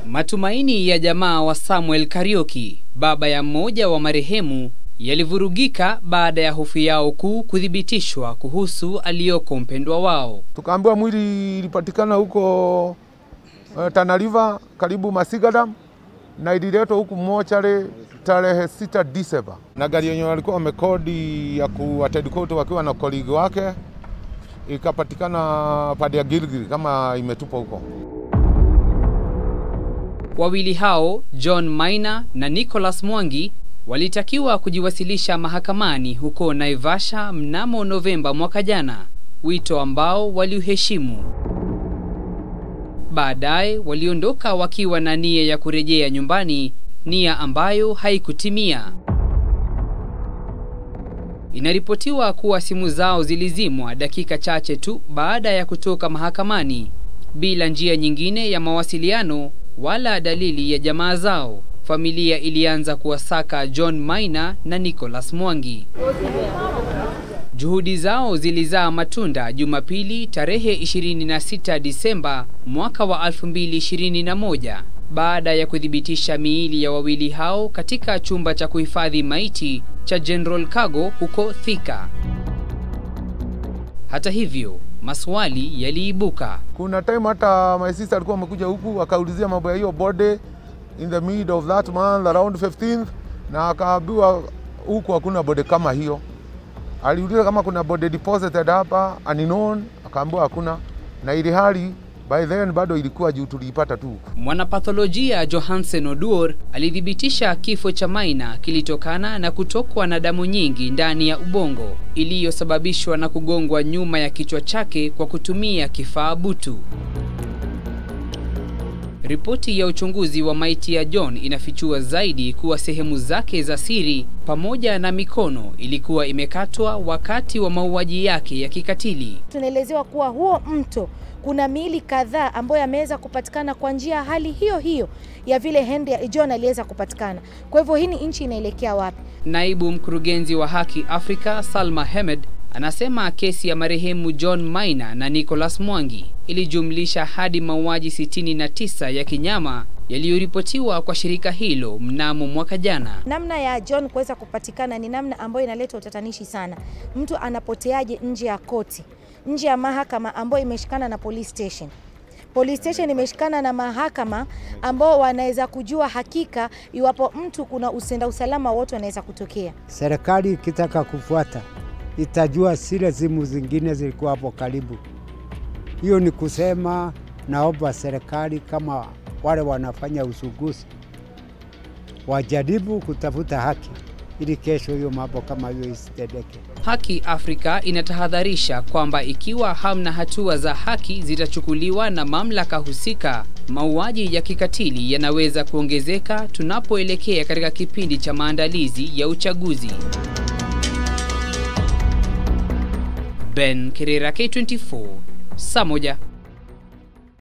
Matumaini ya jamaa wa Samuel Kariuki, baba ya mmoja wa marehemu, yalivurugika baada ya hofu yao kuu kuthibitishwa kuhusu aliyoko mpendwa wao. Tukaambiwa mwili ilipatikana huko uh, Tana River karibu Masigadam na ililetwa huku mochari tarehe 6 Disemba, na gari yenye walikuwa wamekodi ya kuattend court wakiwa na koligi wake ikapatikana pande ya Gilgil kama imetupwa huko. Wawili hao John Maina na Nicholas Mwangi walitakiwa kujiwasilisha mahakamani huko Naivasha mnamo Novemba mwaka jana, wito ambao waliuheshimu. Baadaye waliondoka wakiwa na nia ya kurejea nyumbani, nia ambayo haikutimia. Inaripotiwa kuwa simu zao zilizimwa dakika chache tu baada ya kutoka mahakamani, bila njia nyingine ya mawasiliano wala dalili ya jamaa zao. Familia ilianza kuwasaka John Maina na Nicholas Mwangi. Juhudi zao zilizaa matunda Jumapili tarehe 26 Disemba mwaka wa 2021 baada ya kuthibitisha miili ya wawili hao katika chumba cha kuhifadhi maiti cha General Cargo huko Thika. Hata hivyo, maswali yaliibuka. Kuna time hata my sister alikuwa amekuja huku akaulizia mambo ya hiyo body in the mid of that month around 15th, na akaambiwa huku hakuna body kama hiyo. Aliuliza kama kuna body deposited hapa unknown, akaambiwa hakuna, na ili hali by then bado ilikuwa juu tuliipata tu. Mwanapatholojia Johansen Oduor alithibitisha kifo cha Maina kilitokana na kutokwa na damu nyingi ndani ya ubongo iliyosababishwa na kugongwa nyuma ya kichwa chake kwa kutumia kifaa butu. Ripoti ya uchunguzi wa maiti ya John inafichua zaidi kuwa sehemu zake za siri pamoja na mikono ilikuwa imekatwa wakati wa mauaji yake ya kikatili. Tunaelezewa kuwa huo mto kuna miili kadhaa ambayo yameweza kupatikana kwa njia hali hiyo hiyo ya vile Henry John aliweza kupatikana. Kwa hivyo hii ni nchi inaelekea wapi? Naibu mkurugenzi wa Haki Afrika Salma Hemed anasema kesi ya marehemu John Maina na Nicholas Mwangi ilijumlisha hadi mauaji 69 ya kinyama yaliyoripotiwa kwa shirika hilo mnamo mwaka jana. Namna ya John kuweza kupatikana ni namna ambayo inaleta utatanishi sana. Mtu anapoteaje nje ya koti, nje ya mahakama ambayo imeshikana na police station police station imeshikana na mahakama ambao wanaweza kujua hakika iwapo mtu kuna usenda usalama wote wanaweza kutokea. Serikali ikitaka kufuata itajua zile simu zingine zilikuwa hapo karibu. Hiyo ni kusema, naomba serikali kama wale wanafanya usuguzi wajaribu kutafuta haki ili kesho hiyo mambo kama hiyo isitendeke. Haki Afrika inatahadharisha kwamba ikiwa hamna hatua za haki zitachukuliwa na mamlaka husika, mauaji ya kikatili yanaweza kuongezeka tunapoelekea katika kipindi cha maandalizi ya uchaguzi. Ben Kirera, K24, saa moja.